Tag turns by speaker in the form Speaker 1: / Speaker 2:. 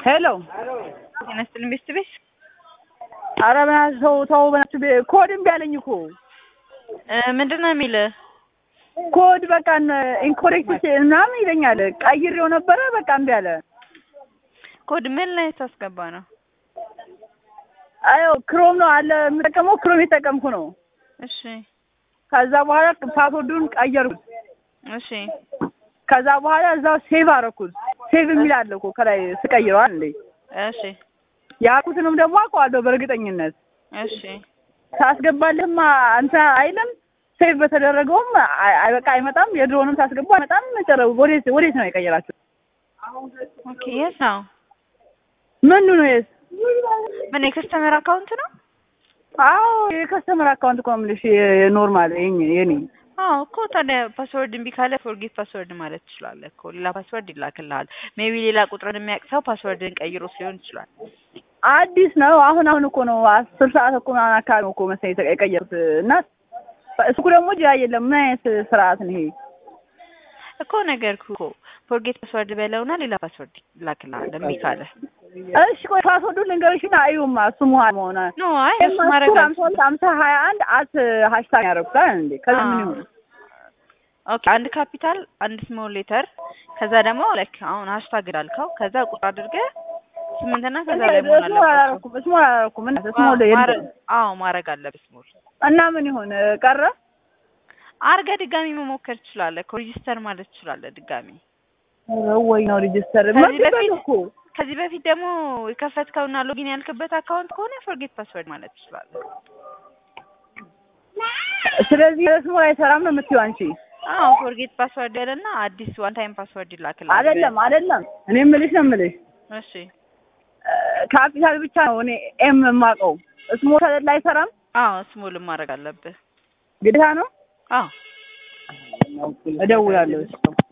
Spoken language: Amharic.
Speaker 1: ሄሎ
Speaker 2: ጤና ይስጥልኝ ቤስት ቤት
Speaker 1: ኧረ በእናትህ ተው ተው በእናትህ ቤ- ኮድ እምቢ አለኝ እኮ
Speaker 2: ምንድን ነው የሚልህ?
Speaker 1: ኮድ በቃ ኢንኮሬክት ምናምን ይለኛል። ቀይሬው ነበረ በቃ እምቢ አለ።
Speaker 2: ኮድ ምን ላይ ታስገባ ነው?
Speaker 1: አዮ ክሮም ነው አለ የምጠቀመው ክሮም የተጠቀምኩ ነው።
Speaker 2: እሺ
Speaker 1: ከዛ በኋላ ፓስወርዱን ቀየርኩት።
Speaker 2: እሺ
Speaker 1: ከዛ በኋላ እዛው ሴቭ አደረኩት። ሴቭ የሚል አለ እኮ ከላይ ስቀይረዋል እንዴ
Speaker 2: እሺ
Speaker 1: ያልኩትንም ደግሞ አውቀዋለሁ በእርግጠኝነት
Speaker 2: እሺ
Speaker 1: ታስገባልህማ አንተ አይልም ሴቭ በተደረገውም አይ- አይ በቃ አይመጣም። የድሮውንም ታስገባ አይመጣም። ጨረ ወዴት ወዴት ነው የቀየራችሁ?
Speaker 2: ኦኬ የት ነው?
Speaker 1: ምኑ ነው የስ
Speaker 2: ምን የከስተመር አካውንት ነው?
Speaker 1: አዎ የከስተመር አካውንት እኮ ነው የምልሽ የኖርማል የኔ የኔ
Speaker 2: አዎ እኮ ታዲያ ፓስወርድ እምቢ ካለ ፎርጌት ፓስወርድ ማለት ትችላለህ እኮ ሌላ ፓስወርድ ይላክልሃል። ሜቢ ሌላ ቁጥርን የሚያውቅ ሰው ፓስወርድን ቀይሮት ሊሆን ይችላል።
Speaker 1: አዲስ ነው። አሁን አሁን እኮ ነው አስር ሰዓት እኮ ምናምን አካባቢ ነው እኮ መሰለኝ የተ- የቀየሩት እና እሱ ደግሞ ጅ የለም ምን አይነት ስርዓት ነው ይሄ?
Speaker 2: እኮ ነገርኩህ እኮ ፎርጌት ፓስወርድ በለውና ሌላ ፓስወርድ ይላክልሃል እምቢ ካለ።
Speaker 1: እሺ ቆይ ፓስወርዱን ልንገርሽና እዩማ እሱ መሆን መሆነ
Speaker 2: ኖ አይ እሱ ማድረግ
Speaker 1: ሀምሳ ሁለት ሀምሳ ሀያ አንድ አት ሀሽታግ ያደረጉታል እንዴ ከዛ ምን ይሁን
Speaker 2: ኦኬ አንድ ካፒታል አንድ ስሞል ሌተር ከዛ ደግሞ ላይክ አሁን ሃሽታግ ላልከው ከዛ ቁጥር አድርገህ ስምንትና ከዛ ላይ መሆን
Speaker 1: ስሞል
Speaker 2: አለበት።
Speaker 1: አላደረኩም ስሞል አላደረኩም እና ስሞል
Speaker 2: ማረ- አዎ ማድረግ አለብህ ስሞል
Speaker 1: እና ምን ይሁን ቀረ
Speaker 2: አርገህ ድጋሚ መሞከር ትችላለህ። እኮ ሬጂስተር ማለት ትችላለህ ድጋሚ።
Speaker 1: ወይ ነው ሬጅስተር
Speaker 2: ከዚህ
Speaker 1: መጥቷል
Speaker 2: በፊት
Speaker 1: እኮ
Speaker 2: ከዚህ በፊት ደግሞ የከፈትከውና ሎጊን ያልክበት አካውንት ከሆነ ፎርጌት ፓስወርድ ማለት ትችላለህ።
Speaker 1: ስለዚህ ስሞል አይሰራም ነው የምትይው አንቺ
Speaker 2: አዎ ፎርጌት ፓስወርድ ያለና አዲስ ዋን ታይም ፓስወርድ ይላክልሃል።
Speaker 1: አይደለም አይደለም እኔ የምልሽ ነው የምልሽ
Speaker 2: እሺ
Speaker 1: ካፒታል ብቻ ነው እኔ ኤም የማውቀው ስሞል ላይ አይሰራም
Speaker 2: አዎ ስሞልም ማድረግ አለብህ።
Speaker 1: ግዴታ ነው
Speaker 2: አዎ
Speaker 1: እደውላለሁ